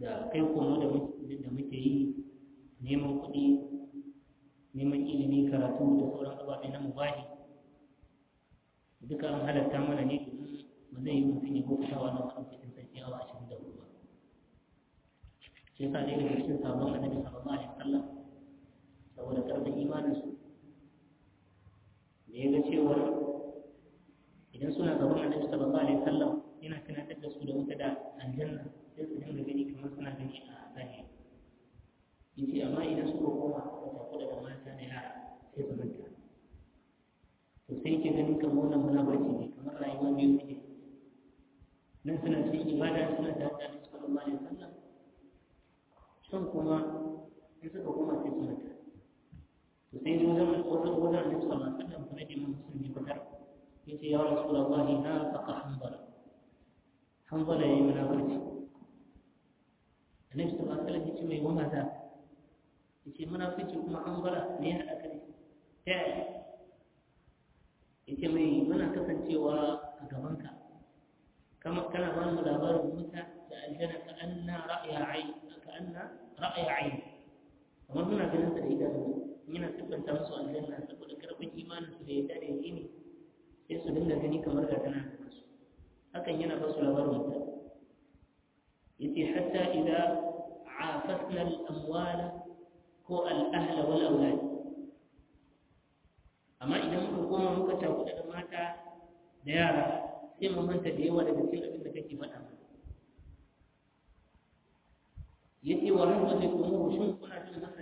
da kai komo da muke yi neman kuɗi neman ilimi karatu da sauran ababe na mubahi duka an halatta mana ne domin ba zai yi mutum ya bauta wa nan cikin sarki awa ashirin da hudu ba shi yasa ɗaya daga cikin sabon annabi sallallahu alaihi wasallam saboda karfin imaninsu da ya ga cewar idan suna gaban annabi sallallahu alaihi wasallam yana tunatar da su da wuta da aljanna sai su dinga gani kamar suna gani a zahiri yace amma idan suka koma suka tafi da mata da yara sai su manta to sai yake ganin kamar wannan munafarci ne kamar rayuwar biyu suke nan suna cikin ibada suna tare da annabi sallallahu alaihi wasallam can kuma in suka koma sai su manta to sai zo zama wajen wajen annabi sallallahu alaihi wasallam kuma da mun musulmi fitar yace ya rasulullahi na faqa hanbala hanbala yayi munafurci annabi sallallahu alaihi wasallam yace mai wama za yace munafurci kuma hanbala ne ya hada ka da ta yaya yace mai muna kasancewa a gabanka kama kana ba mu labarin wuta da aljanna ka anna ra'ya ayn ka anna ra'ya ayn kamar muna ganin sa da idanu yana tabbata musu aljanna saboda karfin imanin su da yadda da yaqini sai su dinga gani kamar ga tana da su hakan yana ba su labarin wuta yace hatta idza afasna al-amwal ko al-ahla wal awlad amma idan muka koma muka takuda da mata da yara sai mu manta da yawa daga cikin abin da kake faɗa mana yace wa hal tadrikum shin kuna jin haka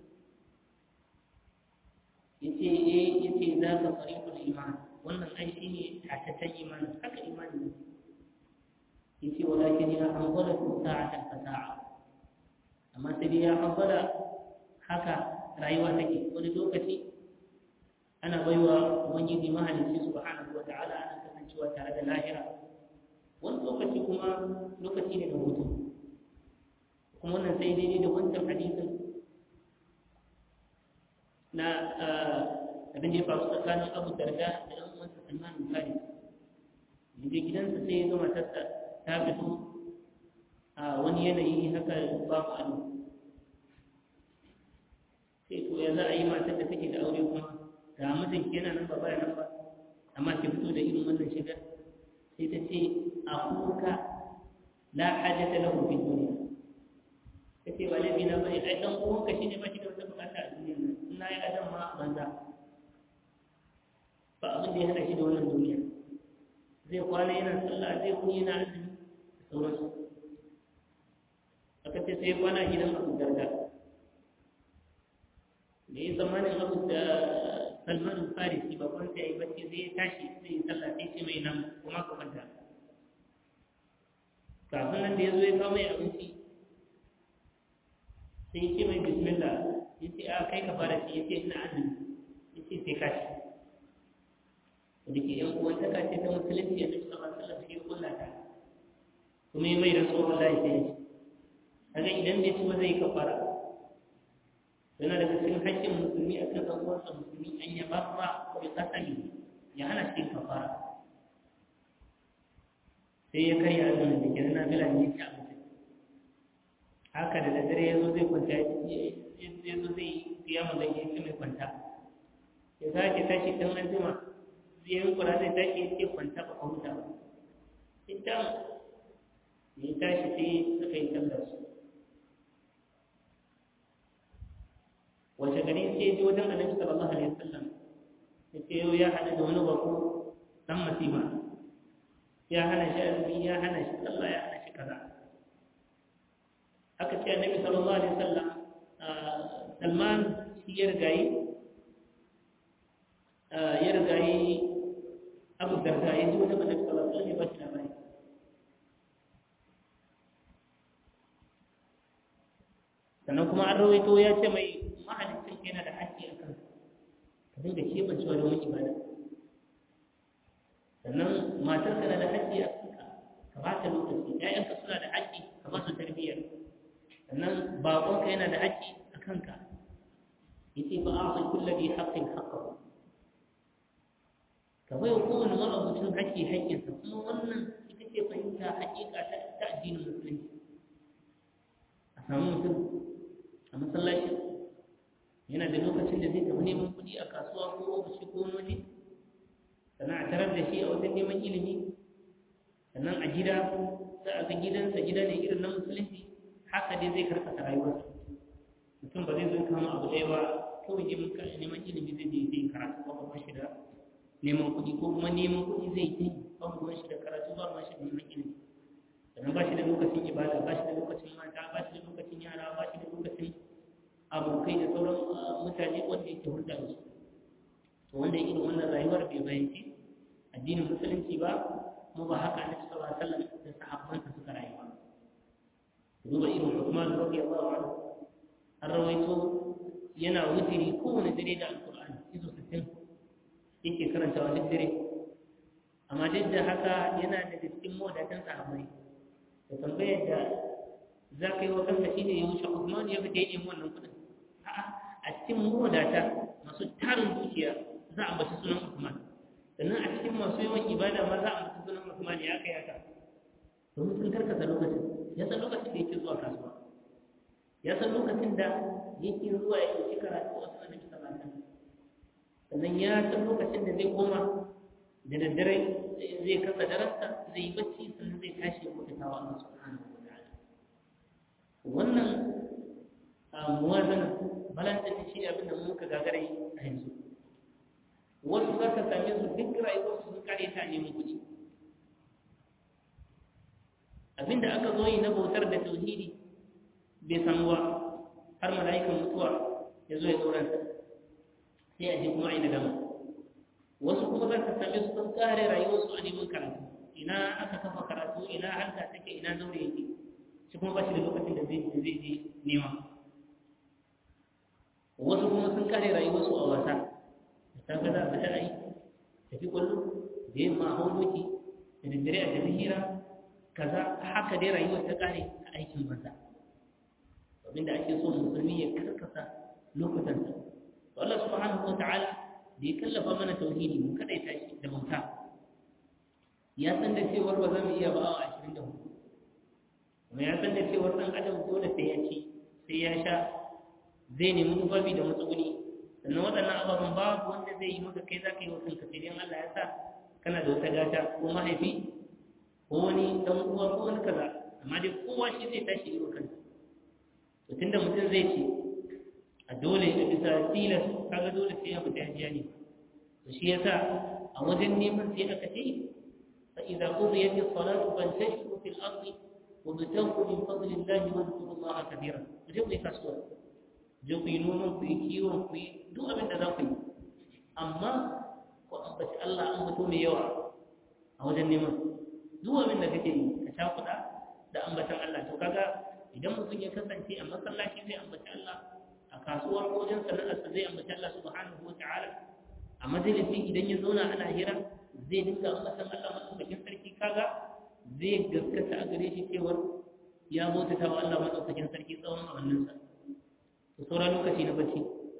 yace eh yace za ka fariqul iman wannan ai shine tataccen imani haka imani ne yace walakin ya hanbala sa'atan fa sa'a amma sai dai ya hanbala haka rayuwa take wani lokaci ana baiwa ubangiji mahalicci subhanahu wata'ala ana kasancewa tare da lahira wani lokaci kuma lokaci ne da hutu kuma wannan sai daidai da wancan hadisin na abin da ya faru tsakanin abu darda da ɗan uwansa salman bukari da je gidansa sai ya gama tasta ta fito a wani yanayi haka babu ado sai to ya za a yi matar da take da aure kuma ga mijin yana nan ba baya nan ba amma ki fito da irin wannan shigar sai ta ce a kuka la hajata lahu fi dunya kace ba laifi na bane ai dan uwanka shine ba shi da wata bukata a duniyar nan in na yi adam ma a banza ba abin da ya hana shi da wannan duniya zai kwana yana sallah zai kuni yana azumi da sauransu aka ce sai kwana gidan abu darda da ya zamanin abu da salman farisi ba kwanta ya yi bacci zai ya tashi zai yi sallah sai ce mai nan kuma ka kwanta kafin nan da ya zo ya kawo mai abinci sai ya ce mai bismillah ya ce a kai ka fara shi ya ce ina azumi ya ce sai ka shi da ke yan uwan ta kace ta musulunci ya nufi sallallahu alaihi wasallam shi kulla ta kuma ya mai da tsohon da ya ce kaga idan bai ci ba zai kafara yana daga cikin haƙƙin musulmi a kan ɗan uwansa musulmi an ya ba ba bi kasami ya hana cikin kafara sai ya karya azumin da ke na bila ne ci abinci haka da daddare ya zo zai kwanta ya zo zai yi mun da ya mai kwanta ya sake tashi ɗan an jima zai yi kura zai tashi ya ce kwanta ba ka huta ba ita ya tashi sai suka yi sallar su wace gari sai ji wajen annabi sallallahu alaihi wasallam ya ce yau ya hada da wani bako dan masifa ya hana shi azumi ya hana shi sallah ya hana shi kaza aka ce annabi sallallahu alaihi wasallam salman shi ya rigayi ya rigayi abu darda ya ji wajen annabi sallallahu alaihi wasallam ya ba shi labari sannan kuma an rawaito ya ce mai mahalicin yana da haƙƙi a kansa ka dinga keɓancewa da wani ibada sannan matar na da haƙƙi a kanka ka ba ta lokaci ƴaƴanka suna da haƙƙi ka ba su tarbiyyar sannan baƙonka yana da haƙƙi a kanka yace ba a san kulla bi haqqin haqqahu ka bai wa kowane ma'abucin haƙƙi haƙƙinsa kuma wannan ita ce fahimta haƙiƙa ta addinin musulunci samu mutum a masallaci yana da lokacin da zai tafi neman kuɗi a kasuwa ko ofishi ko wani sannan a tarar da shi a wajen neman ilimi sannan a gida za a ga gidansa gida ne irin na musulunci haka dai zai karkata rayuwarsa mutum ba zai zo kama abu ɗaya ba kawai neman neman ilimi zai je zai karatu ba ba shi da neman kuɗi ko kuma neman kuɗi zai yi ba ba shi da karatu ba ba shi da neman ilimi sannan ba shi da lokacin ibada ba shi da lokacin mata ba shi da lokacin yara ba shi da lokacin abokai da sauran mutane wanda yake hulɗa da su to wanda irin wannan rayuwar bai bayyanci addinin musulunci ba kuma ba haka annabi sallallahu alaihi wasallam da sahabbansa suka rayu ba duba irin Uthman radiyallahu anhu an rawaito yana wutiri kowane dare da alqur'ani izo 60 yake karantawa duk dare amma duk da haka yana da cikin modatan sahabbai da tambayar da za ka yi wa kanka shi ne ya wuce Uthman ya fita yin wannan kudin a'a a cikin mawadata masu tarin dukiya za a bashi sunan Uthman sannan a cikin masu yawan ibada ma za a bashi sunan Uthman ya kai haka domin sun karkata lokacin ya san lokacin da yake zuwa kasuwa ya san lokacin da yake zuwa ya ɗauki karatu a sunan Nabi sallallahu alaihi sannan ya san lokacin da zai koma da daddare zai kasa darasta zai yi bacci sannan zai tashi ya bauta wa Allah subhanahu wa ta'ala wannan muwazana balance ne shi abin da muka gagara yi a yanzu wasu za ka same su duk rayuwarsu sun kare ta neman kuɗi abinda aka zo yi na bautar da tauhidi bai samu ba har mala'ikan mutuwa ya zo ya tsoron sai a je kuma a yi nadama wasu kuma za ka same su sun kare rayuwarsu a neman karatu ina aka kafa karatu ina halka take ina zaure yake shi kuma ba shi da lokacin da zai zai je nema wasu kuma sun kare rayuwarsu a wasa da ta ga za a fita ai tafi kwallo da yamma a hau doki da daddare a tafi hira kaza haka dai rayuwar ta kare a aikin banza abinda ake so musulmi ya karkasa lokutan sa Allah subhanahu wa ta'ala da ya kallafa mana tauhidi mu kada ya tashi da bauta ya san da cewar ba za mu iya ba awa ashirin da hudu kuma ya san da cewar ɗan adam dole sai ya ci sai ya sha zai nemi tufafi da matsuguni sannan waɗannan ababen babu wanda zai yi maka kai za ka yi wa kanka sai dai Allah ya sa kana da wata gata ko mahaifi ko wani ɗan uwa ko wani kaza amma dai kowa shi zai tashi yi wa kansa to tunda mutum zai ce a dole da bisa tilas kaga dole sai ya fita ya ne to shi yasa a wajen neman sai aka ce fa idza qudiyat as-salatu fantashiru fil ardi wabtagu min fadli Allah wa dhkuru Allah katira je ku yi kasuwa je ku yi noman ku yi kiwon ku yi duk abin da za ku yi amma ku ambaci Allah an mutu mai yawa a wajen neman duk abin da kake yi ka sha kuɗa da ambatan Allah to kaga idan mutum ya kasance a masallaci zai ambaci Allah a kasuwar ko wajen sana'arsa zai ambaci Allah subhanahu wa ta'ala a majalisi idan ya zauna ana hira zai dinga ambatan Allah madaukakin sarki kaga zai gaskata a gare shi cewar ya bautata wa Allah madaukakin sarki tsawon awanninsa to sauran lokaci na bacci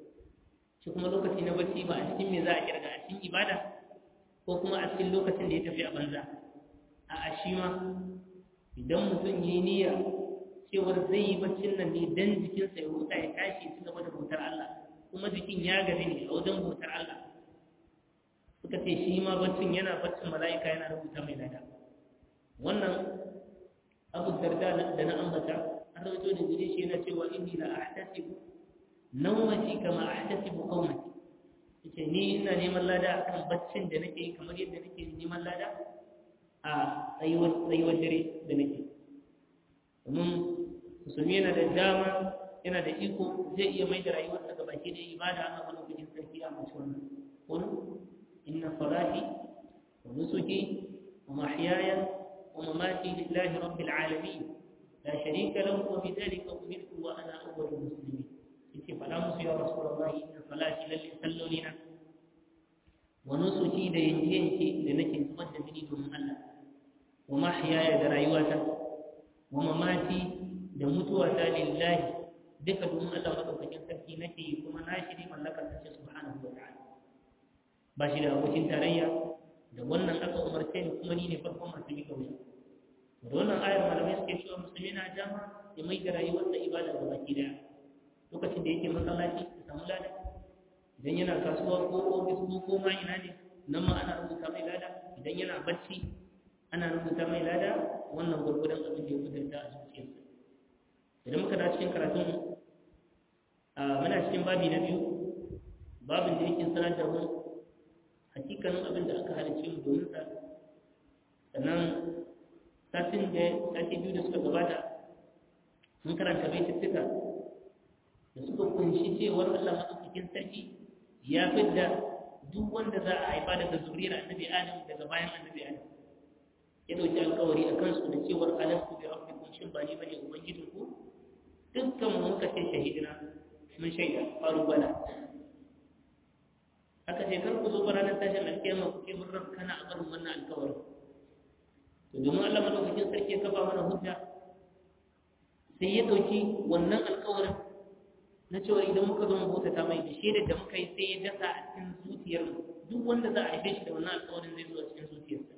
shi kuma lokaci na bacci ba a cikin me za a kirga a cikin ibada ko kuma a cikin lokacin da ya tafi a banza a a shi ma idan mutum ya yi niyya cewar zai yi baccin nan ne dan jikinsa ya huta ya tashi ci gaba da bautar Allah kuma jikin ya gaji ne a wajen bautar Allah suka ce shi ma baccin yana baccin mala'ika yana rubuta mai lada wannan abu darda da na ambata an rawaito da gare shi yana cewa inni la ahtasibu nawmati kama ahtasibu qawmati yace ni ina neman lada akan baccin da nake kamar yadda nake neman lada a tsayuwar tsayuwar dare da nake domin musulmi yana da dama yana da iko zai iya mai da rayuwarsa ga baki da ibada a wani kujin sarki a mace wannan kun inna salati wa nusuki wa mahyaya wa mamati lillahi rabbil alamin la sharika lahu wa bidhalika umirtu wa ana awwalul muslimin yace fada musu ya rasulullahi inna salati lalle sallolina wa nusuki da yanke yanke da nake zubar da mini domin Allah wa mahyaya da rayuwata wa mamati da mutuwa ta lillahi duka domin Allah madaukakin sarki nake yi kuma na shi ne mallakar sa subhanahu wa ta'ala ba shi da abokin tarayya da wannan aka umarce ni kuma ni ne farkon masu mika wuya da wannan ayar malamai suke cewa musulmi na dama ya mai da rayuwarsa ibada ga baki daya lokacin da yake masallaci ya samu lada idan yana kasuwa ko ofis ko koma ina ne nan ma ana rubuta mai lada idan yana bacci ana rubuta mai lada wannan gwargwadon abin da ya kudurta a zuciyarsa idan muka da cikin karatun muna cikin babi na biyu babin da yake sanar da mu hakikanin abin da aka halicce mu domin sa sannan satin da sati biyu da suka gabata mun karanta baituttuka da suka kunshi cewar Allah maɗaukakin sarki ya fidda duk wanda za a haifa daga zuriyar annabi Adam daga bayan annabi Adam ya dauki alkawari a kansu da cewar alastu bi rabbikum shin ba ni bane ubangijinku dukkan mu muka ce shahidina mun shaida faru bala aka ce kar ku zo ba ranar tashin alkiyama ku ce mun ran kana a barin wannan alkawarin to domin Allah madaukakin sarki ya kafa mana hujja sai ya dauki wannan alkawarin na cewa idan muka zo mu bautata mai da shaidar da muka yi sai ya dasa a cikin zuciyar mu duk wanda za a haife shi da wannan alkawarin zai zo a cikin zuciyarsa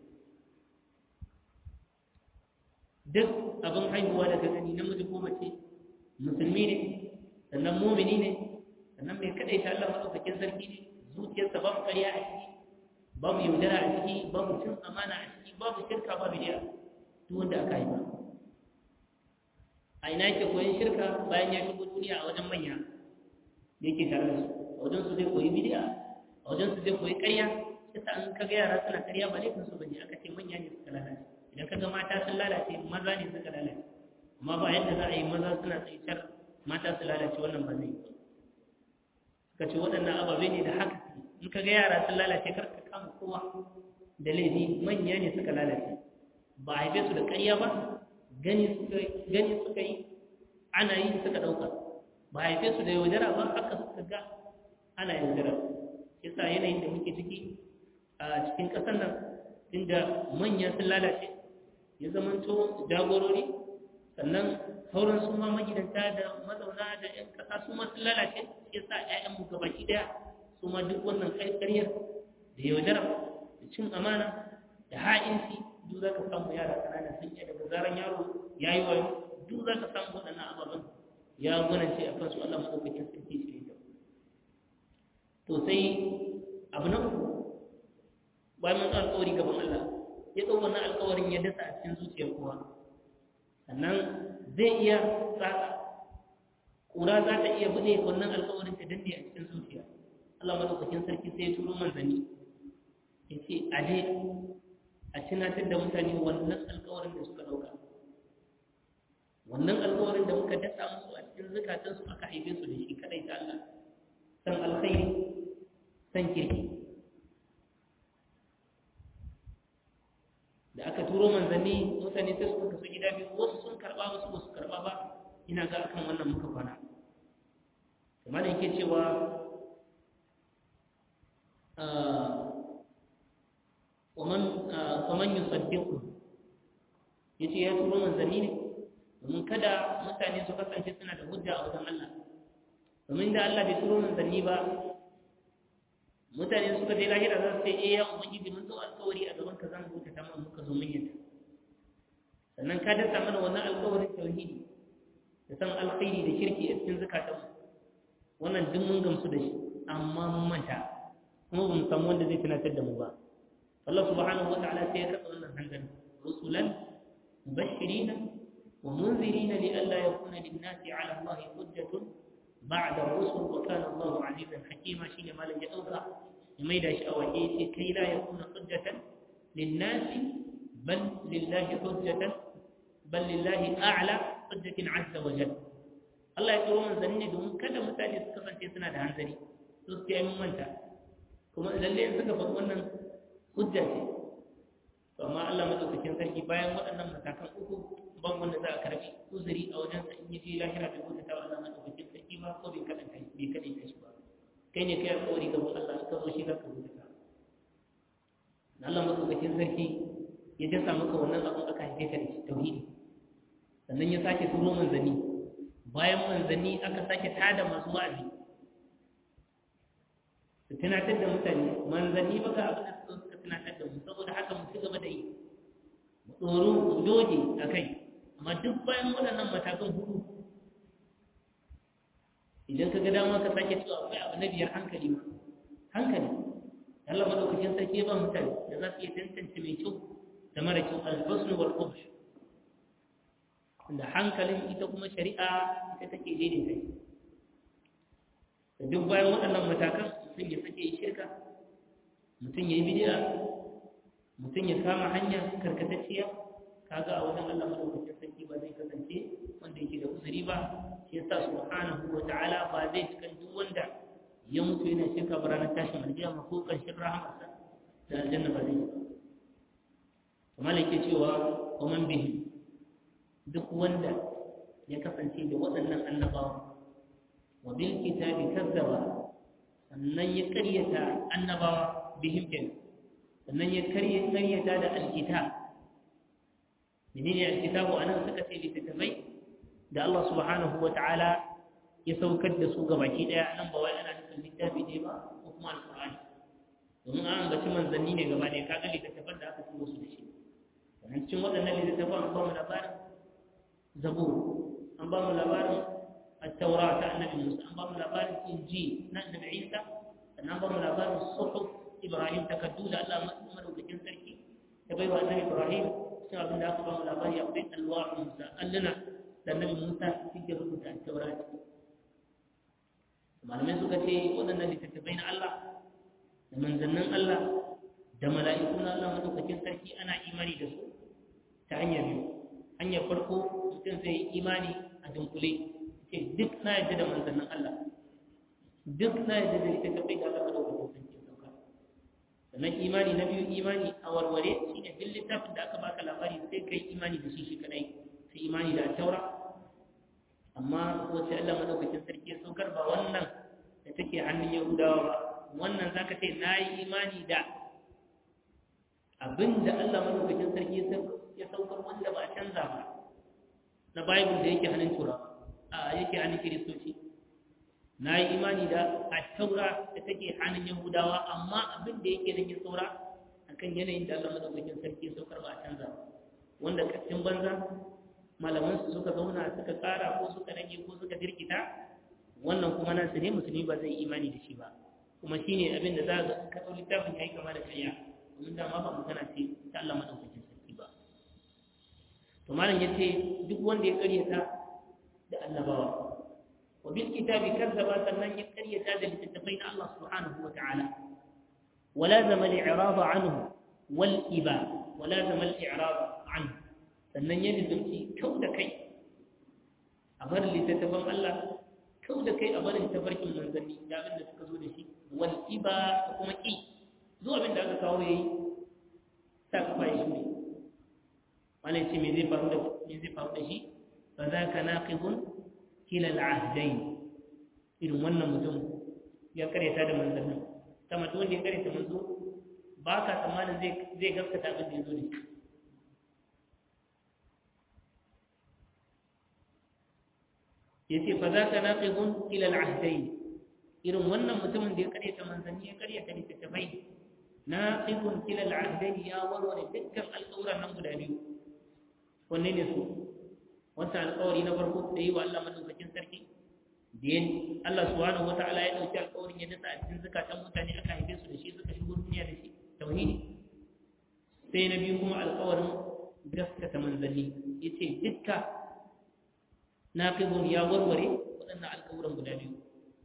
duk abin haihuwa da ka gani namiji ko mace musulmi ne sannan mumini ne sannan mai kadai ta Allah madaukakin sarki ne zuciyarsa babu ƙarya a ciki babu yaudara a ciki babu cin amana a ciki babu shirka babu bidiya duk wanda aka haifa a ina yake koyon shirka bayan ya shigo duniya a wajen manya da yake tare da su a wajen su zai koyi bidiya a wajen su zai koyi ƙarya yasa an kaga yara suna ƙarya ba laifin su bane aka ce manya ne suka lalace idan kaga mata sun lalace maza ne suka lalace amma ba yadda za a yi maza suna tsaitar mata su lalace wannan ba zai yi suka ce waɗannan ababe ne da haka in kaga yara sun lalace kar ka kama kowa da laifi manya ne suka lalace ba a haife su da ƙarya ba gani suka yi ana yi suka ɗauka ba haife su da yaudara ba haka suka ga ana yaudara yasa yanayin da muke ciki a cikin ƙasar nan inda manya sun lalace ya zamanto jagorori sannan sauran su ma magidanta da mazauna da 'yan ƙasa su ma sun lalace yasa 'ya'yanmu gabaki ɗaya su ma duk wannan ƙarƙaryar da yaudara da cin amana da ha'inci duk za ka samu yara ƙanana sun yi daga zaran yaro ya yi wayo duk za ka samu waɗannan ababen ya gwanance a kansu Allah maɗaukakin sarki shi ne to sai abu na uku bayan mun alƙawari gaban Allah ya ɗau wannan alƙawarin ya dasa a cikin zuciyar kowa sannan zai iya tsaka ƙura za ta iya buɗe wannan alƙawarin ta danne a cikin zuciya Allah maɗaukakin sarki sai ya turo manzanni ya ce a je a tunatar da mutane wannan alkawarin da suka dauka wannan alkawarin da muka dasa musu a cikin zukatansu aka haife su da shi kadai ta Allah san alkhairi san kirki da aka turo manzanni mutane sai suka kasu gida biyu wasu sun karba wasu ba su karba ba ina ga akan wannan muka kwana kamar da yake cewa ومن يصدقه yace ya turo manzanni ne domin kada mutane su kasance suna da hujja a wajen Allah domin da Allah bai turo manzanni ba mutane suka je lahira za su ce eh ya ubangiji mun zo alƙawari a gaban ka zan buta ta mun muka zo mun yadda sannan ka dasa mana wannan alƙawarin tauhidi da san alkhairi da kirki a cikin zakatanmu wannan duk mun gamsu da shi amma mun manta kuma ba mu samu wanda zai tunatar da mu ba Allah subhanahu wata'ala sai ya katsa wannan hanzari rusulan mubashirina wa munzirina li alla yakuna lin-nasi 'ala Allah hujjatun ba'da ar-rusul wa kana Allah 'azizan hakima shine malan ya dauka ya maida shi a waje sai kai la yakuna hujjatan lin-nasi bal lillahi hujjatan bal lillahi a'la hujjatin 'azza wa jalla Allah ya turo manzanni domin kada mutane su kasance suna da hanzari su su yi manta kuma lalle suka faɗi wannan hujja ce to amma Allah madaukakin sarki bayan waɗannan matakan uku ban wanda za a karbi uzuri a wajen sa in yaje lahira bai gode ta Allah madaukakin sarki ba ko bai kada kai bai kada kai shi ba kai ne kai alƙawari gaban Allah ka zo shi za ka gode ta Allah madaukakin sarki ya dasa maka wannan abin aka haife ka da shi tauhidi sannan ya sake turo manzanni bayan manzanni aka sake tada masu wa'azi su tunatar da mutane manzanni ba ga abin da suka suka tunatar da mu saboda haka mu ci gaba da yi mu tsoro su doge a kai amma duk bayan waɗannan matakan hudu idan ka ga dama ka sake cewa akwai abu na biyar hankali ma hankali Allah madaukakin sarki ba mutane da za su iya tantance mai kyau da mara kyau al-husn wal qubh da hankalin ita kuma shari'a ita take daidaita shi da duk bayan waɗannan matakan mutum ya sake yi shirka mutum ya yi bidiya mutum ya kama hanya karkatacciya kaga a wajen Allah madaukakin sarki ba zai kasance wanda yake da uzuri ba shi yasa subhanahu wa ta'ala ba zai cikan duk wanda ya mutu yana shirka ba ranar tashin alkiyama ko karshen rahamarsa da aljanna ba zai yi kamar yake cewa wa bihi duk wanda ya kasance da waɗannan annabawa wa bil kitabi kazzaba sannan ya karyata annabawa bihim kenan sannan ya karye karyata da alkitab menene alkitabu anan suka ce littattafai da Allah subhanahu wa ta'ala ya saukar da su gabaki daya nan ba wai ana nufin littafi ne ba ko kuma alqur'ani domin an ambaci manzanni ne gaba ne kaga littattafan da aka turo su da shi sannan cikin waɗannan littattafan an ba mu labarin zabur an ba mu labarin التوراة النبي موسى أن بام لبار إنجيل النبي عيسى أن بام لبار الصحف إبراهيم تكدود الله مأمر وكجن سركي تبيوا النبي إبراهيم سوى بن داخل بام لبار يقبل ألواح موسى قال لنا النبي موسى في جبهة التوراة malamai suka ce waɗannan littattafai na Allah da manzannin Allah da mala'ikun Allah madaukakin sarki ana imani da su ta hanyar biyu hanyar farko mutum zai yi imani a dunkule ce duk na yadda da manzannin Allah duk na yadda da ita kafai da Allah madaukakin sarki sauka sannan imani na biyu imani a warware shine duk littafin da aka baka labari sai kai imani da shi shi kadai sai imani da taura amma wacce Allah madaukakin sarki ya saukar ba wannan da take hannun Yahudawa ba wannan zaka ce na yi imani da abinda Allah madaukakin sarki ya saukar wanda ba a canza ba na Bible da yake hannun Turawa a yake hannun kiristoci na yi imani da a taura da take hannun yahudawa amma abin da yake nan ya saura a kan yanayin da allah madaukakin sarki saukar ba a canza wanda kastin banza malamansu suka zauna suka kara ko suka rage ko suka jirkita wannan kuma nan su ne musulmi ba zai imani da shi ba kuma shi ne abin da za ga ka ɗau littafin ya yi kama da karya domin dama ba magana ce ta allah madaukakin sarki ba to malam ya ce duk wanda ya karyata da annabawa wa bil kitabi kazzaba sannan ya karyata da littattafai na Allah subhanahu wa ta'ala wala zama al-i'rada anhu wal iba wala zama al-i'rada anhu sannan ya lizumci kau da kai a bar littattafan Allah kau da kai a barin tafarkin manzanni da abin da suka zo da shi wal iba da kuma ki zuwa abin da aka kawo yayi sa kafa ya shi ne wani ce me zai faru da me zai faru da shi فذاك ناقض كلا العهدين irin wannan mutum ya karyata da manzannin ta mutum wanda ya karyata manzo ba ka tsammanin zai gaskata abin da ya zo da shi ya ce fa za ka naƙigun ilal ahdai irin wannan mutumin da ya karyata manzanni ya karyata littattafai naƙigun ilal ahdai ya warware dukkan alƙawuran nan guda biyu wanne ne su wancan alƙawari na farko da yi wa Allah madaukakin sarki da yin Allah subhanahu wata'ala ya dauki alƙawarin ya dasa a cikin zakatan mutane aka haife su da shi suka shigo duniya da shi tauhidi sai na biyu kuma alƙawarin gaskata manzanni yace dukka naqibun ya warware waɗannan alƙawuran guda biyu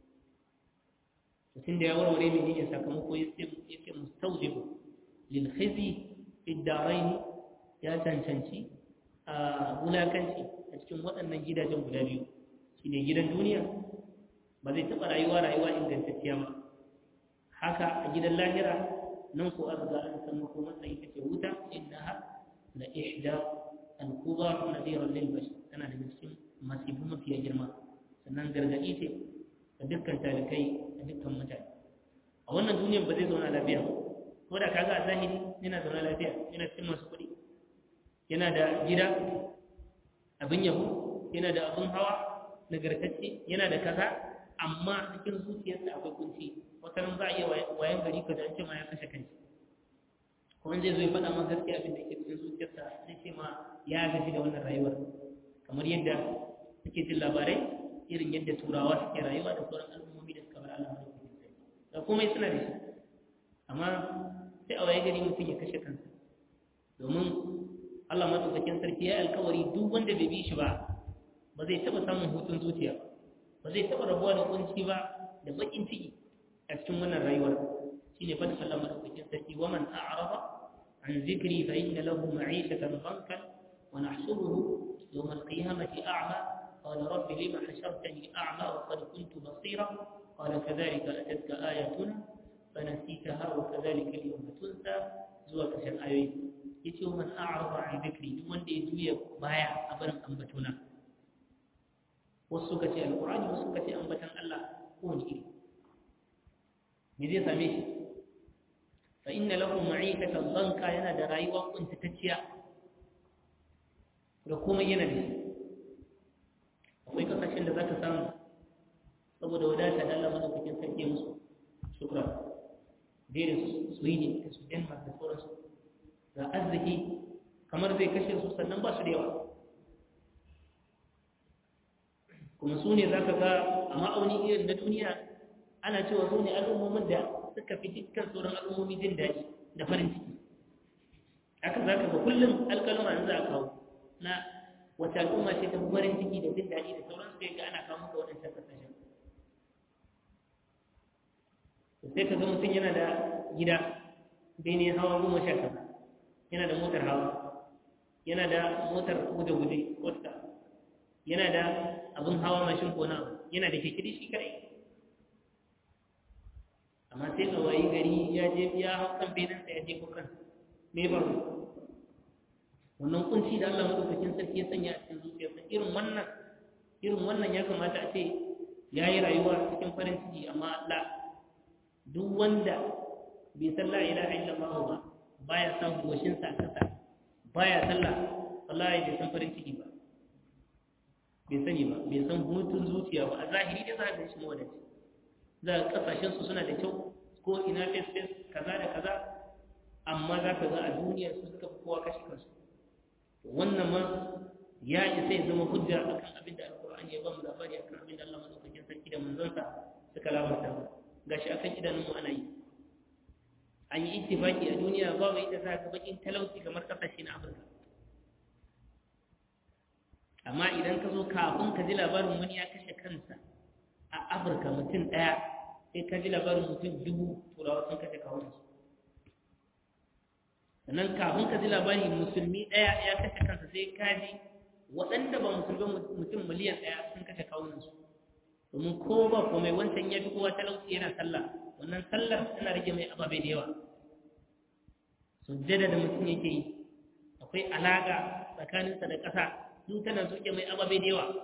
mutum da ya warware menene sakamako yace mustawjibu lil khizi fi darain ya cancanci a wulakanci a cikin waɗannan gidajen guda biyu shi ne gidan duniya ba zai taɓa rayuwa rayuwa ingantacciya ba haka a gidan lahira nan ko aka ga an san ko matsayi take wuta inna ha la ihda al kubar nadiran lil bashar tana da cikin masifu mafiya girma sannan gargaɗi ce ga dukkan talikai da dukkan mutane a wannan duniyar ba zai zauna lafiya ko da kaga a zahiri yana zauna lafiya yana cikin masu kuɗi yana da gida abin yabo yana da abin hawa nagartacce yana da kaza amma cikin zuciyarsa akwai kunci wata nan za a iya wayan gari ka da ce ma ya kashe kanshi kuma zai zo ya faɗa maka gaskiya abin da ke cikin zuciyarsa zai ce ma ya gaji da wannan rayuwar kamar yadda suke jin labarai irin yadda turawa suke rayuwa da sauran al'ummomi da suka bar Allah madaukakin sarki da komai suna da shi amma sai a waye gari mutum ya kashe kansa domin Allah madaukakin sarki ya alkawari duk wanda bai bi shi ba ba zai taɓa samun hutun zuciya ba ba zai taɓa rabuwa da kunci ba da bakin ciki a cikin wannan rayuwar shine fadin Allah madaukakin sarki wa man a'rada an zikri fa inna lahu ma'ishatan bankan wa nahshuruhu yawm al-qiyamati a'ma qala rabbi lima hashartani a'ma wa qad kuntu basira qala kadhalika atatka ayatuna fanasitaha wa kadhalika al-yawma tunsa zuwa ƙarshen ayoyi yace wa man a'rada an zikri duk wanda ya juya baya a barin ambatona wasu suka ce alqur'ani wasu suka ce ambatan Allah ko wani iri me zai same shi fa inna lahu ma'ikatan banka yana da rayuwa kuntatacciya da komai yana da shi akwai kasashen da za ka samu saboda wadata da Allah madaukakin sarki musu shukran dare su sweden da su denmark da sauransu ga arziki kamar zai kashe su sannan ba su da yawa kuma su ne za ka ga a ma'auni irin na duniya ana cewa su ne al'ummomin da suka fi dukkan sauran al'ummomi jin daɗi da farin ciki haka za ka ga kullum alƙaluma in za a kawo na wata al'umma ce ta farin ciki da jin daɗi da sauran su ga ana kawo maka waɗancan ƙasashen sai ka ga mutum yana da gida bene hawa goma sha kaza yana da motar hawa yana da motar guje-guje wata yana da abin hawa mashin ko na yana da kekiri shi kai amma sai a wayi gari ya je ya hau kan benansa ya je kukan me ba wannan kunci da Allah madaukakin sarki ya sanya a cikin zuciyarsa irin wannan irin wannan ya kamata a ce ya yi rayuwa cikin farin ciki amma la duk wanda bai san la ilaha illallah ba baya san goshin sa kasa baya sallah wallahi bai san farin ciki ba bai sani ba bai san hutun zuciya ba a zahiri dai za ka shi mawadaci za ka kasashen su suna da kyau ko ina face face kaza da kaza amma za ka ga a duniya su suka fi kowa kashe kansu wannan ma ya isa ya zama hujja akan abin da alkur'ani ya ba mu labari akan abin da Allah madaukakin sarki da manzonsa suka labarta gashi akan idanun mu ana yi an yi ittifaki a duniya babu inda za ka bakin talauci kamar kasashe na Afirka amma idan ka zo kafin ka ji labarin wani ya kashe kansa a Afirka mutum ɗaya sai ka ji labarin mutum dubu turawa sun kashe kawunansu sannan kafin ka ji labari musulmi ɗaya ya kashe kansa sai ka ji waɗanda ba musulmi mutum miliyan ɗaya sun kashe kawunansu domin ko ba komai wancan ya fi kowa talauci yana sallah wannan sallar tana rage mai ababe da yawa sujjada da mutum yake yi akwai alaƙa tsakaninsa da ƙasa su tana soke mai ababe da yawa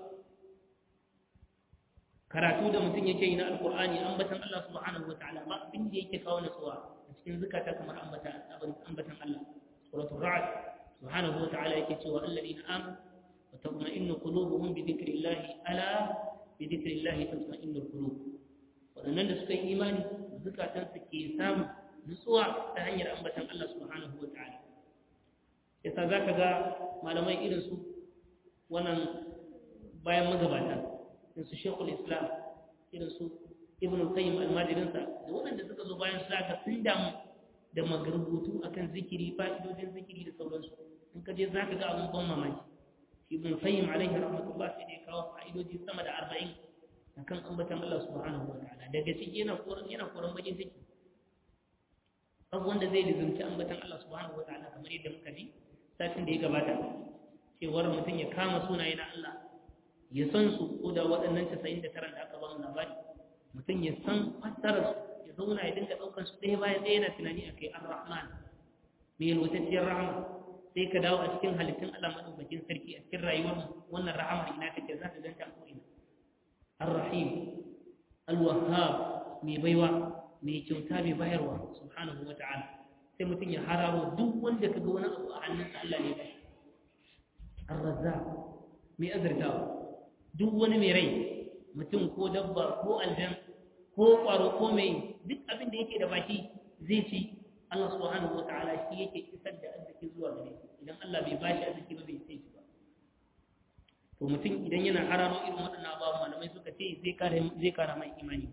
karatu da mutum yake yi na alkur'ani ambatan Allah subhanahu wa ta'ala ba abin da yake kawo nasuwa a cikin zukata kamar ambatan ambatan Allah suratul ra'd subhanahu wa ta'ala yake cewa alladheena amanu wa tatma'innu qulubuhum bi dhikrillah ala bi dhikrillah tatma'innul qulub wadannan da suka yi imani zukatan su ke samu nutsuwa ta hanyar ambatan Allah subhanahu wa ta'ala yasa zaka ga malamai irin su wannan bayan magabata irin su shekul islam irin su ibn qayyim almajirinsa da waɗanda suka zo bayan su aka sun damu da magarubutu akan zikiri fa'idojin zikiri da sauransu in ka je za ka ga abin ban mamaki ibn qayyim alaihi rahmatullah sai da ya kawo fa'idoji sama da arba'in akan ambatan Allah subhanahu wa ta'ala daga ciki yana koran yana koran bakin ciki abu wanda zai lizumci ambatan Allah subhanahu wa ta'ala kamar yadda muka ji satin da ya gabata cewar mutum ya kama sunaye na Allah ya san su ko da waɗannan casa'in da taron da aka ba mu labari mutum ya san fassarar su ya zauna ya dinga ɗaukar su ɗaya bayan ɗaya yana tunani a kai ar-rahman mai yalwatacciyar rahama sai ka dawo a cikin halittun Allah maɗaukakin sarki a cikin rayuwar wannan rahamar ina take za ka ganta a ko'ina ar-rahim al-wahhab mai baiwa mai kyauta mai bayarwa subhanahu wa ta'ala sai mutum ya hararo duk wanda ka ga wani abu a hannunsa Allah ne ba ar-razzaq mai azurtawa duk wani mai rai mutum ko dabba ko aljan ko ƙwaro ko mai duk abin da yake da baki zai ci Allah subhanahu wa ta'ala shi yake isar da arziki zuwa gare shi idan Allah bai bashi arziki ba bai sai shi ba to mutum idan yana hararo irin waɗannan abubuwa malamai suka ce zai kara zai kara mai imani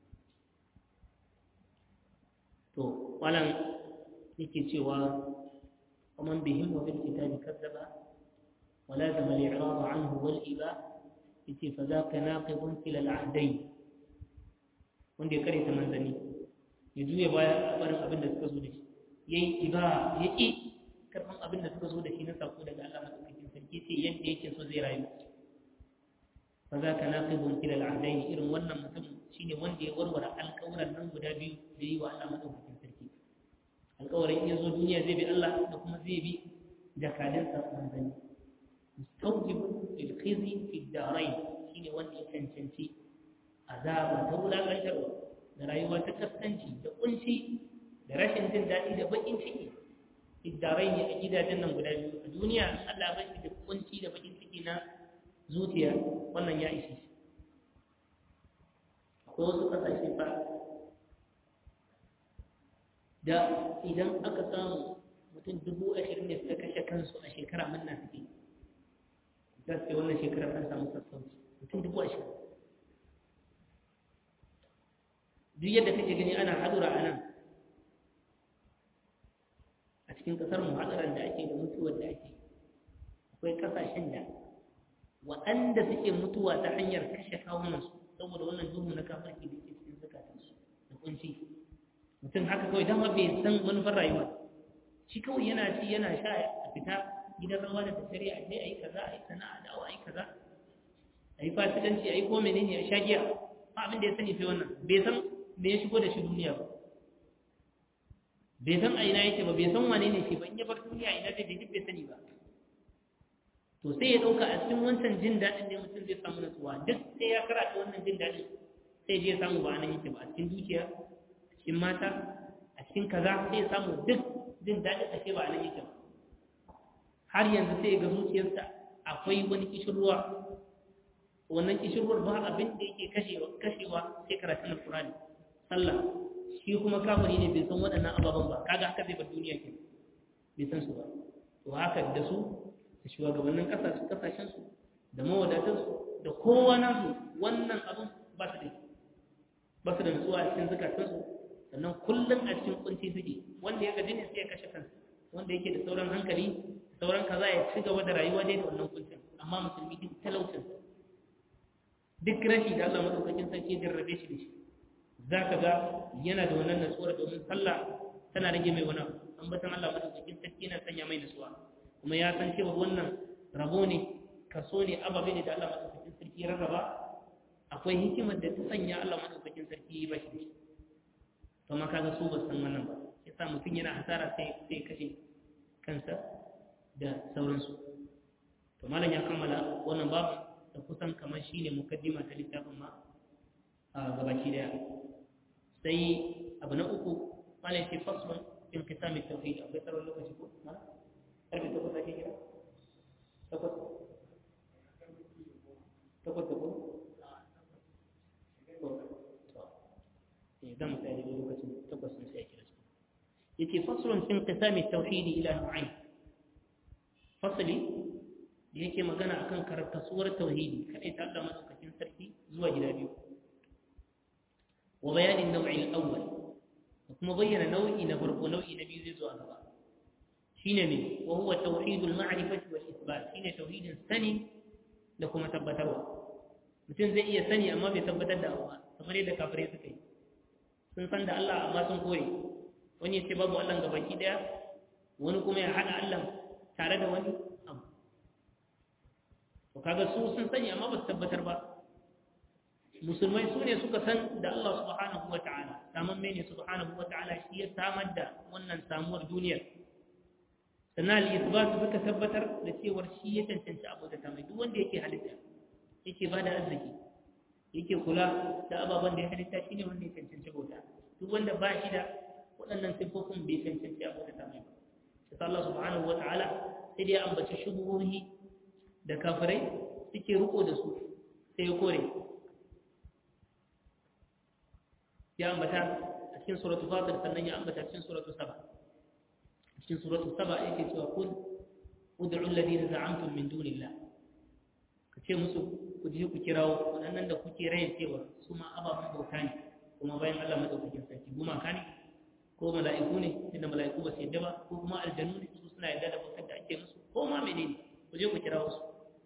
to walan yake cewa ومن بهم وبالكتاب كذب ولازم الإعراض عنه والإباء فذاك ناقض كلا العهدين wanda ya kare ta manzanni ya juya baya a barin abin da suka zo da shi ya yi iba ya ƙi karɓan abin da suka zo da shi na sako daga Allah maɗaukakin sarki ce yadda yake so zai rayu fa za ka naƙi bunki da al'adai irin wannan mutum shine wanda ya warware alƙawuran nan guda biyu da yi wa Allah maɗaukakin sarki alƙawarin ya zo duniya zai bi Allah da kuma zai bi jakadinsa manzanni mustawjibun lil khizi fi darain shine wanda ya cancanci azaba ta wulaƙantarwa da rayuwa ta kaskanci da kunci da rashin jin daɗi da baƙin ciki iddarai ne a gidajen nan guda biyu a duniya Allah bai shi da kunci da baƙin ciki na zuciya wannan ya ishe shi akwai wasu ƙasashe fa da idan aka samu mutum dubu ashirin ne suka kashe kansu a shekara manna suke za su ce wannan shekarar an samu sassauci mutum dubu ashirin duk yadda kake gani ana hadura a nan a cikin kasar mu hadaran da ake da mutuwar da ake akwai kasashen da waɗanda suke mutuwa ta hanyar kashe kawunansu saboda wannan duhu na kafarki da ke cikin zukatansu da kunci mutum haka kawai dama bai san manufar rayuwa shi kawai yana ci yana sha a fita gidan rawa da tattare a je a yi kaza a yi sana'a dawo a yi kaza a yi fasikanci a yi ko menene a sha giya ba abin da ya sani sai wannan bai san me ya shigo da shi duniya ba bai san a ina yake ba bai san wane ne shi ba in ya bar duniya ina zai bai bai sani ba to sai ya ɗauka a cikin wancan jin daɗin ne mutum zai samu natsuwa duk sai ya karata wannan jin daɗin sai je samu ba nan yake ba a cikin dukiya a cikin mata a cikin kaza sai ya samu duk jin daɗin ake ba nan yake ba har yanzu sai ga zuciyarsa akwai wani kishirwa wannan kishirwar ba abin da yake kashewa kashewa sai karatun alkurani sallah shi kuma kafiri ne bai san waɗannan ababen ba kaga haka zai bar duniya ke bai san su ba to haka da su da shugabannin kasashen kasashen su da mawadatan su da kowa nasu wannan abin ba su da ba su da nutsuwa a cikin zakatun su sannan kullum a cikin kunci suke wanda ya gaji ne sai ya kashe kansa wanda yake da sauran hankali sauran kaza ya ci gaba da rayuwa dai da wannan kuncin amma musulmi duk talaucin duk rashi da Allah madaukakin sarki ya jarrabe shi da shi za ka ga yana da wannan natsuwar domin sallah tana rage mai wani ambatan Allah madaukakin sarki yana sanya mai natsuwa kuma ya san cewa wannan rabo ne kaso ne ababe ne da Allah madaukakin sarki ya rarraba akwai hikimar da ta sanya Allah madaukakin sarki ya bashi to ma kaga su ba san wannan ba yasa mutum yana hasara sai sai kashe kansa da sauransu to malam ya kammala wannan babu da kusan kamar shine mukaddima ta littafin ma a gabaki daya sai abu na uku mana yake faslun in kitami tauhid akwai tsaron lokaci ko mana karfe takwas ake kira takwas takwas da ko eh zan tsaya da lokacin takwas sun sai kira yake faslun in kitami tauhid ila nu'ayn fasali da yake magana akan karkasuwar tauhidi kadai ta Allah madaukakin sarki zuwa gida biyu وبيان النوع الأول وكما بين نوعي نفرق نوعي نبي زيزو أغبا شين من وهو توحيد المعرفة والإثبات شين توحيد سني لكم تبتوا mutum zai iya sani amma bai tabbatar da abu ba kamar yadda kafirai suka yi sun san da Allah amma sun kore wani ya ce babu Allah ga baki daya wani kuma ya haɗa Allah tare da wani abu to kaga su sun sani amma ba su tabbatar ba musulmai su ne suka san da Allah subhanahu wa ta'ala saman mene subhanahu wa ta'ala shi ya samar da wannan samuwar duniyar sannan al-isbat suka tabbatar da cewar shi ya cancanci abu da tamai duk wanda yake halitta yake bada arziki yake kula da ababen da ya halitta shine wanda ya cancanci bauta duk wanda ba shi da waɗannan sifofin bai cancanci abu da tamai ba sai Allah subhanahu wa ta'ala sai dai ambaci shubuhohi da kafirai suke riko da su sai ya kore ya ambata a cikin suratul fatir sannan ya ambata cikin suratul saba cikin suratul saba yake cewa kun ud'u alladhina za'amtum min dunillah ka ce musu ku je ku kirawo waɗannan da kuke rayin cewa su ma ababen bauta ne kuma bayan Allah madaukakin sarki gumaka ne ko mala'iku ne inda mala'iku ba su yadda ba ko kuma aljanu ne su suna yadda da bautar da ake musu ko ma menene ku je ku kirawo su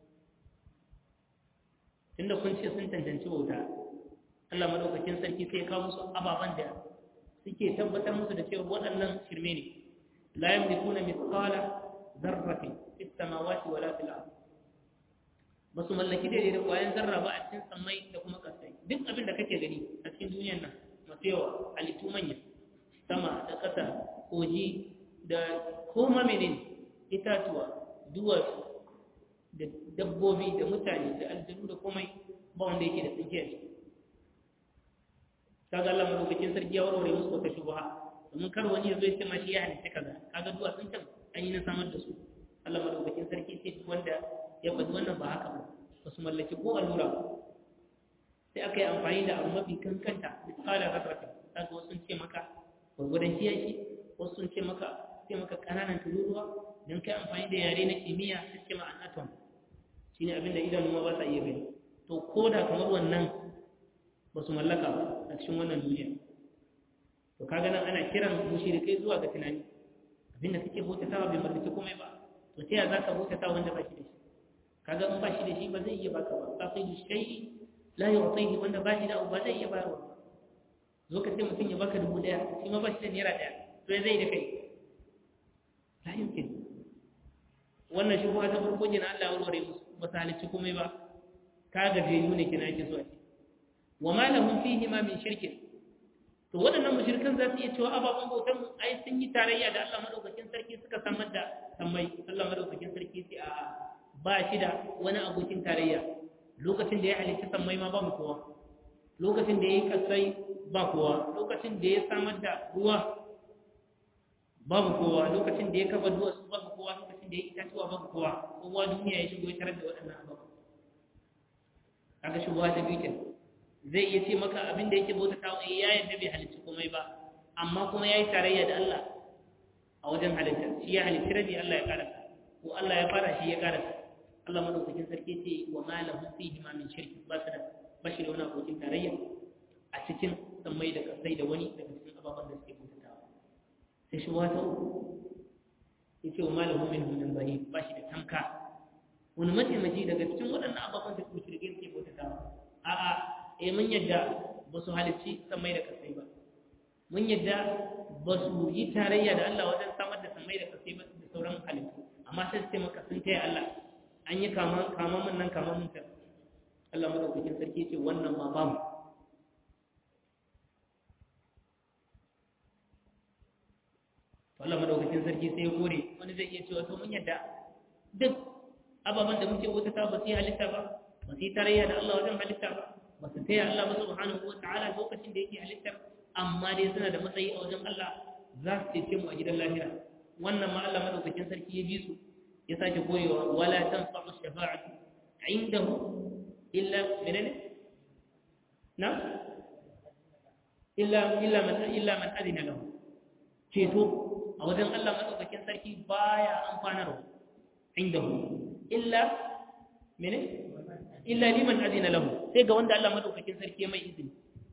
tunda kun ce sun tantance bauta Allah madaukakin sarki sai ya kawo musu ababen da suke tabbatar musu da cewa waɗannan shirme ne la yamlikuna mithqala dharratin fis samawati wala fil ardh ba su mallaki daidai da ƙwayan zarra ba a cikin sammai da kuma ƙasai duk abin da kake gani a cikin duniyar nan masu yawa halittu manya sama da ƙasa koji da koma menene itatuwa duwatsu da dabbobi da mutane da aljanu da komai ba wanda yake da tsinke ne kaga Allah madaukakin sarki ya warware musu wata shubha domin kar wani ya zo ya ce ma shi ya halitta kaza kaga duwatsun can an yi na samar da su Allah madaukakin sarki ce wanda ya faɗi wannan ba haka ba ba su mallaki ko allura ba sai aka yi amfani da abu mafi kankanta misalin hasratin kaga wasu sun ce maka gwargwadon kiyashi wasu sun ce maka ce maka ƙananan tururuwa don kai amfani da yare na kimiyya su ce ma an atom shi ne abinda idanu ma ba sa iya gani to ko da kamar wannan ba su mallaka ba a cikin wannan duniya to kaga nan ana kiran mushrikai zuwa ga tunani abinda kake bautatawa bai mallaki komai ba to ta yaya za ka bautata wanda ba shi da shi kaga in ba shi da shi ba zai iya baka ba ba sai shay'i la yu'tihi wanda ba shi da abu ba zai iya bayarwa zo ka ce mutum ya baka dubu daya shi ma ba shi da naira daya to ya zai da kai la yumkin wannan shi ta farko kina Allah ya warware musu ba su halicci komai ba ka gajeyu ne kina yake so a ce wa ma lahum fihi ma min shirkin to waɗannan mushrikan za su iya cewa ababen bautan ai sun yi tarayya da Allah madaukakin sarki suka samar da sammai Allah madaukakin sarki sai a ba shi da wani abokin tarayya lokacin da ya halitta sammai ma ba mu kowa lokacin da ya yi kasai ba kowa lokacin da ya samar da ruwa babu kowa lokacin da ya kafa duwatsu babu kowa lokacin da ya itatuwa babu kowa kowa duniya ya shigo ya tarar da waɗannan abubuwa kaga shugaba ta biyu zai iya ce maka abin da yake bauta ta wani ya yadda bai halitta komai ba amma kuma ya yi tarayya da Allah a wajen halitta shi ya halitta rabi Allah ya karasa ko Allah ya fara shi ya karasa Allah madaukakin sarki ce wa ma lahu fihi ma min shirki ba su da bashi da wani abokin tarayya a cikin sammai da kasai da wani daga cikin ababen da suke bautatawa sai shi wata uku ya ce wa ma lahu min min bani ba shi da tamka wani mataimaki daga cikin waɗannan ababen da suke shirkin suke bautatawa a'a eh mun yadda ba su halicci sammai da kasai ba mun yadda ba su yi tarayya da Allah wajen samar da sammai da kasai ba da sauran halittu amma sai su ce maka sun taya Allah an yi kama mun nan kama mun ta Allah madaukakin sarki ce wannan ma babu Allah madaukakin sarki sai ya kore wani zai iya cewa to mun yadda duk ababen da muke wuta ba su yi halitta ba ba su yi tarayya da Allah wajen halitta ba ba su taya Allah ba subhanahu wa ta'ala lokacin da yake halittar amma dai suna da matsayi a wajen Allah za su cece mu a gidan lahira wannan ma Allah madaukakin sarki ya ji su ya sake koyewa wala tanfa'u shafa'atu indahu illa menene na illa illa man illa man adina lahu ceto a wajen Allah madaukakin sarki baya amfanarwa indahu illa menene illa liman adina lahu sai ga wanda Allah madaukakin sarki ya mai izini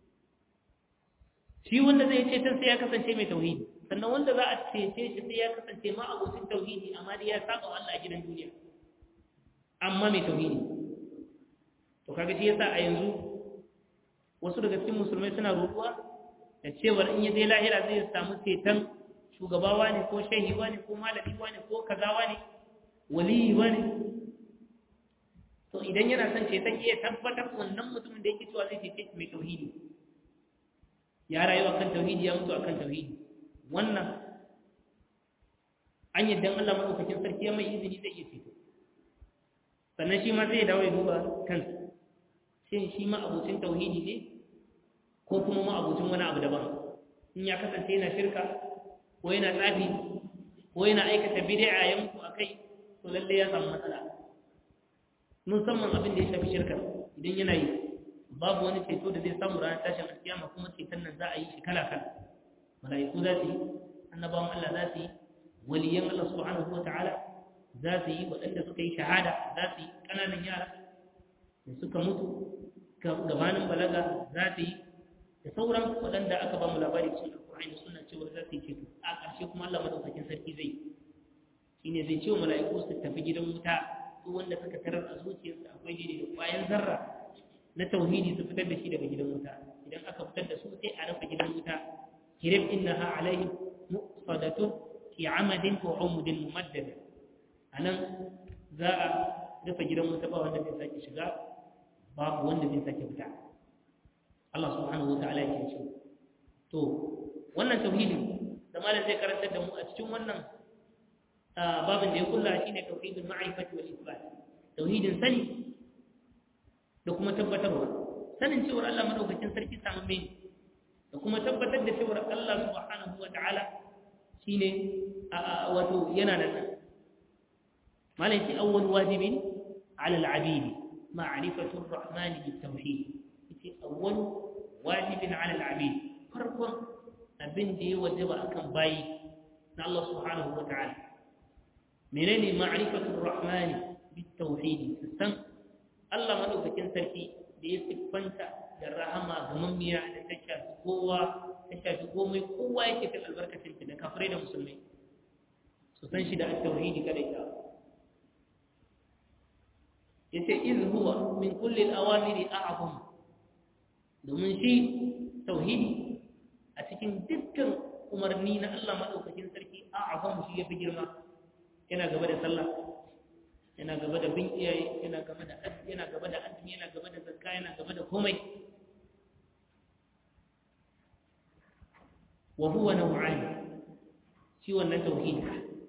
shi wanda zai ce sai ya kasance mai tauhidi sannan wanda za a cece shi sai ya kasance ma abocin tauhidi amma dai ya saba wa Allah a gidan duniya amma mai tauhidi to kaga shi yasa a yanzu wasu daga cikin musulmai suna roƙuwa da cewar in ya je lahira zai samu ceton shugabawa ne ko shehi ne ko malami ne ko kazawa ne waliyi ne to idan yana son ceton iya tabbatar wannan mutumin da yake cewa zai cece mai tauhidi ya rayu akan tauhidi ya mutu akan tauhidi wannan an yadda Allah madaukakin sarki ya mai izini zai iya ceto sannan shi ma zai dawo ya duba kansa shin shi ma abucin tauhidi ne ko kuma ma abucin wani abu daban in ya kasance yana shirka ko yana tsafi ko yana aikata bid'a ya mutu akai to lalle ya samu matsala musamman abin da ya shafi shirka idan yana yi babu wani ceto da zai samu ranar tashin alkiyama kuma ceton nan za a yi shi kala kala mala'iku za su yi annabawan Allah za su yi waliyan Allah subhanahu wa ta'ala za su yi waɗanda suka yi shahada za su yi ƙananan yara da suka mutu gabanin balaga za su yi da sauran waɗanda aka ba mu labari cikin alƙur'ani da suna cewa za su yi ceto a ƙarshe kuma Allah madaukakin sarki zai shine zai ce wa mala'iku su tafi gidan wuta ko wanda suka tarar a zuciyarsu akwai daidai da ƙwayan zarra na tauhidi su fitar da shi daga gidan wuta idan aka fitar da su sai a rufe gidan wuta kirib innaha alaihim muqsadatun fi amadin wa umudin mumaddad anan za a rufe gidan wuta ba wanda zai sake shiga babu wanda zai sake fita Allah subhanahu wa ta'ala yake ce to wannan tauhidin da malam zai karantar da mu a cikin wannan babin da ya kulla shine tauhidul ma'rifati wal isbat tauhidin sani da kuma tabbatarwa sanin cewar Allah madaukakin sarki samamme ne da kuma tabbatar da cewar Allah subhanahu wa ta'ala shine wato yana nan malai ce awwal wajibin ala al-abidi ma'rifatu ar-rahman bit-tauhid yace awwal wajibin ala al-abidi farkon abin da ya wajaba akan bayi na Allah subhanahu wa ta'ala menene ma'rifatu ar-rahman bit-tauhid san Allah madaukakin sarki da ya siffanta da rahama ga mamiya da ta shafi kowa ta shafi komai kowa yake kan albarkacin da kafirai da musulmai su san shi da tauhidi kada ita yace iz huwa min kulli al-awamiri a'zam domin shi tauhidi a cikin dukkan umarni na Allah madaukakin sarki a'zam shi yafi girma yana gaba da sallah yana gaba da bin iyaye yana gaba da yana gaba da azumi yana gaba da zakka yana gaba da komai wa huwa naw'an shi wannan tauhid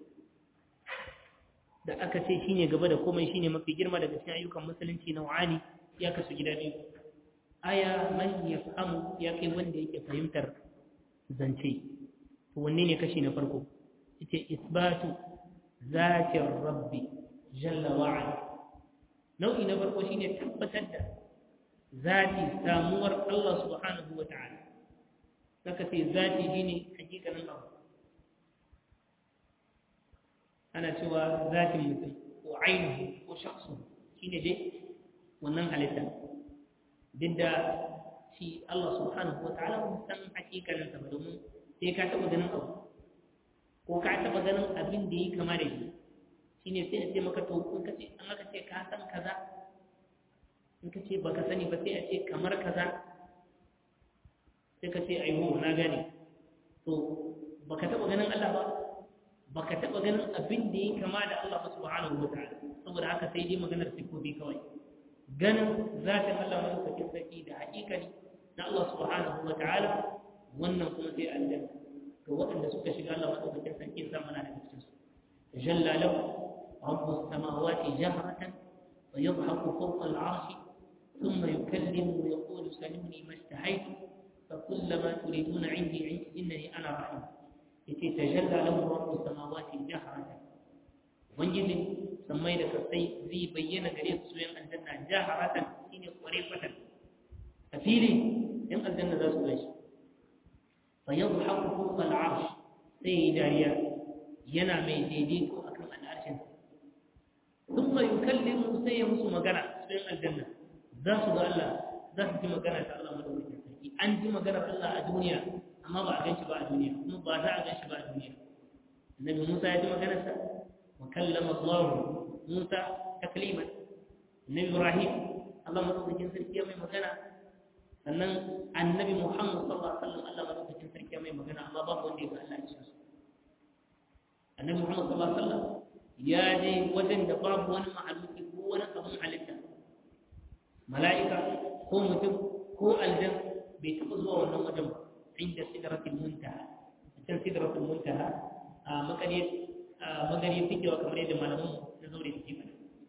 da aka ce shine gaba da komai shine mafi girma daga cikin ayyukan musulunci naw'ani ya kasu gida biyu aya man yafhamu ya kai wanda yake fahimtar zance to wanne ne kashi na farko yace isbatu zatir rabbi jalla wa'ala nau'i na farko shine tabbatar da zati samuwar Allah subhanahu wata'ala saka ce zati shine hakikanin abu ana cewa zatin mutum ko ainihu ko shakhsu shine dai wannan halitta duk da shi Allah subhanahu wata'ala ba san hakikanin sa ba domin sai ka taba ganin abu ko ka taba ganin abin da yi kama da shi shine sai a ce maka to in kace an aka ce ka san kaza in ka ce baka sani ba sai a ce kamar kaza sai ka ce aiwo na gane to baka taba ganin Allah ba baka taba ganin abin da yake kama da Allah subhanahu wa ta'ala saboda haka sai dai maganar sifofi kawai ganin zatin Allah madaukakin sarki da haƙiƙani na Allah subhanahu wa ta'ala wannan kuma sai aljanna ga waɗanda suka shiga Allah madaukakin sarki sa mana da cikin su jalla lahu رب السماوات جهرة ويضحك فوق العرش ثم يكلم ويقول سلمني ما اشتهيت فكلما تريدون عندي عندي إنني أنا رحيم يتجلى له رب السماوات جهرة وانجد سمي لك السي زي بينا قريب سوين الجنة جهرة إني قريبة أفيلي إن الجنة ذا سويش فيضحك فوق العرش سيداريا ينامي ديديكو أكرم العرش ثم يكلم سيمس مغنى سوين الجنة ذا سوى الله ذا سوى مغنى الله مدوكي an ji maganar Allah a duniya amma ba a gan shi ba a duniya kuma ba za a gan shi ba a duniya annabi Musa ya ji maganarsa wa kallama Allah Musa takliman annabi Ibrahim Allah madaukakin sarki ya mai magana sannan annabi Muhammad sallallahu alaihi wasallam Allah madaukakin sarki ya mai magana amma babu wanda ya ga Allah a cikin annabi Muhammad sallallahu alaihi wasallam ya je wajen da babu wani mahaluki ko wani abun halitta mala'ika ko mutum ko aljanna bai taɓa zuwa wannan wajen ba inda sidratul muntaha can sidratul muntaha a magani a magani fikewa kamar yadda malaman na zaure suke faɗa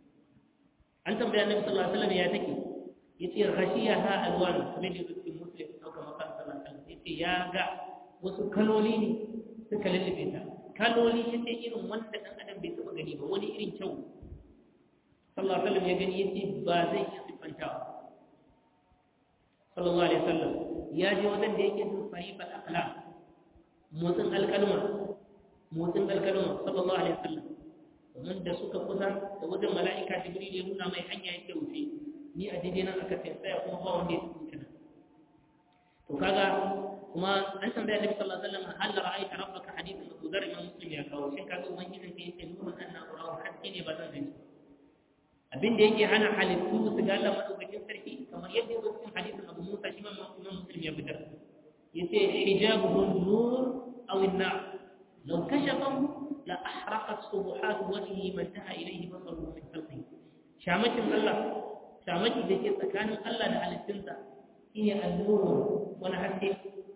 an tambaya annabi sallallahu alaihi wasallam ya take yace ghashiyaha alwan kamar da yake muslim ko kamar kan sallallahu alaihi wasallam yace ya ga wasu kaloli ne suka lullube ta kaloli yace irin wanda dan adam bai taɓa gani ba wani irin kyau sallallahu alaihi wasallam ya gani yace ba zai iya sifantawa sallallahu alaihi wasallam ya je wajen da yake jin sarifar akhlaq motsin alkalma motsin alkalma sallallahu alaihi wasallam domin da suka kusa da wajen mala'ika jibril ya nuna mai hanya yake wuce ni a daidai nan aka tsaya kuma ba wanda ya wuce nan to kaga kuma an tambaya nabi sallallahu alaihi wasallam hal ra'aita rabbaka hadithan Abu Dharr imam Muslim ya kawo shin kaga ubangijin ka yake nuna anna urahu haske ne ba zan gani abin da yake hana halittu su ga Allah madaukakin sarki kamar yadda yake cikin hadisin Abu Musa shi imam Muslim ya fitar yace hijabuhu nur aw an-nar law kashafahu la ahraqat subuhat wajhihi man taha ilayhi basaruhu min khalqihi shamakin Allah shamaki da ke tsakanin Allah da halittunsa shine an-nur wani haske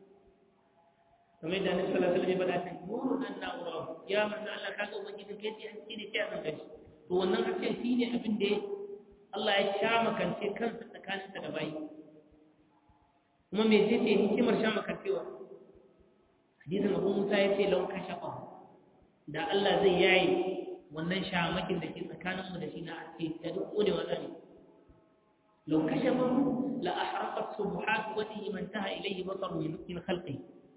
kamar yadda Annabi sallallahu alaihi wasallam ya faɗa ta nurun an-na'ura ya manzo Allah kaga ubangiji kai ce haske ne sai a san gashi to wannan haske shine abin da Allah ya sha makance kansa tsakaninsa da bayi kuma me ce ce hikimar sha makancewa hadisin Abu Musa ya ce lau kashafa da Allah zai yayi wannan shamakin da ke tsakaninmu da shi na haske da duk kone wa zane lau kashafa la ahraqat subuhat wajhi man taha ilayhi basaru min khalqihi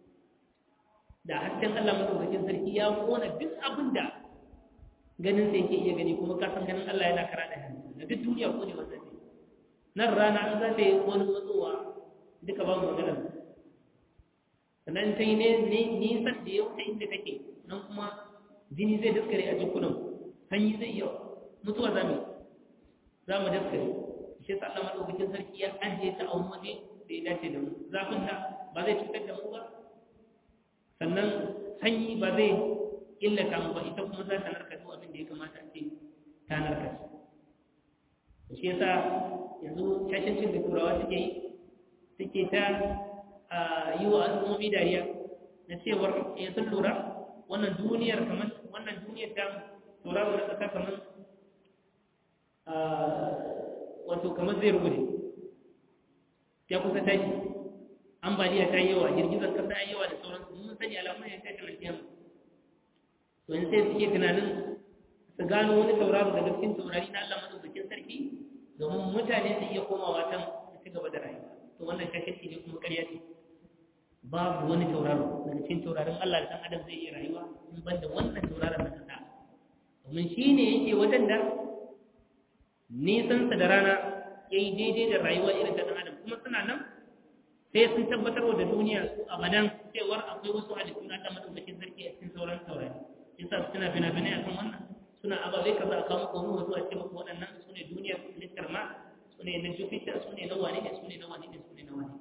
da hasken Allah madaukakin sarki ya kona duk abin da ganin sai yake iya gani kuma ka san ganin Allah yana kara da hannu da duk duniya ko ne wannan ne nan rana an za ta yi wani matsowa duka ba mu magana sannan ta yi nisan da ya wuce inda kake nan kuma jini zai daskare a jikunan sanyi zai yawa mutuwa za mu za mu daskare shi sa Allah madaukakin sarki ya ajiye ta a wani waje da ya dace da mu zafin ta ba zai cutar da mu ba sannan sanyi ba zai illata mu ba ita kuma za ta narka duk abin da ya kamata a ce ta narka shi shi yasa yanzu shashancin da turawa suke yi suke ta yi wa al'ummomi dariya na cewar ya sun lura wannan duniyar kamar wannan duniyar ta tauraro na ƙasa kamar wato kamar zai rubuce ya kusa tashi ambaliya ta yi yawa girgizar kasa ya yawa da sauransu mun sani alamun ya tashi mai kiyama to in sai suke tunanin su gano wani tauraro daga cikin taurari na Allah madaukakin sarki domin mutane su iya komawa can su ci gaba da rayuwa to wannan shakirci ne kuma ƙarya ce babu wani tauraro daga cikin taurarin Allah da ɗan adam zai iya rayuwa in ban da wannan tauraron na kasa domin shi ne yake wajen da nisansa da rana ya yi daidai da rayuwa irin ta ɗan adam kuma suna nan sai sun tabbatar da duniya su abadan cewar akwai wasu halittu na ɗan madaukakin sarki a cikin sauran taurari yasa suna fina-finai a kan wannan suna ababai kaza a kawo komo wasu a ce maka waɗannan su ne duniyar littar ma su ne na jupiter su ne na wane ne su ne na wane ne su ne na wane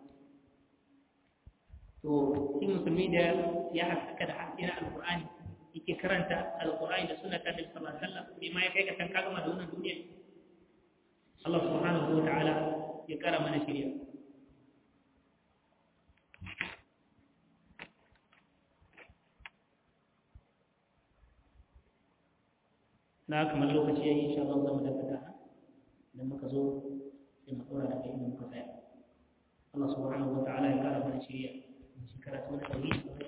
to shi musulmi da ya haskaka da haske na alkur'ani yake karanta alkur'ani da suna ta da sallallahu alaihi wasallam bai ma ya kai ka san ka gama da wannan duniya Allah subhanahu wa ta'ala ya kara mana shirya na kamar lokaci ya yi insha Allah zama da fata idan muka zo sai mu tsora daga inda muka tsaya Allah subhanahu wa ta'ala ya kara mana shirya shi karatu na tauhid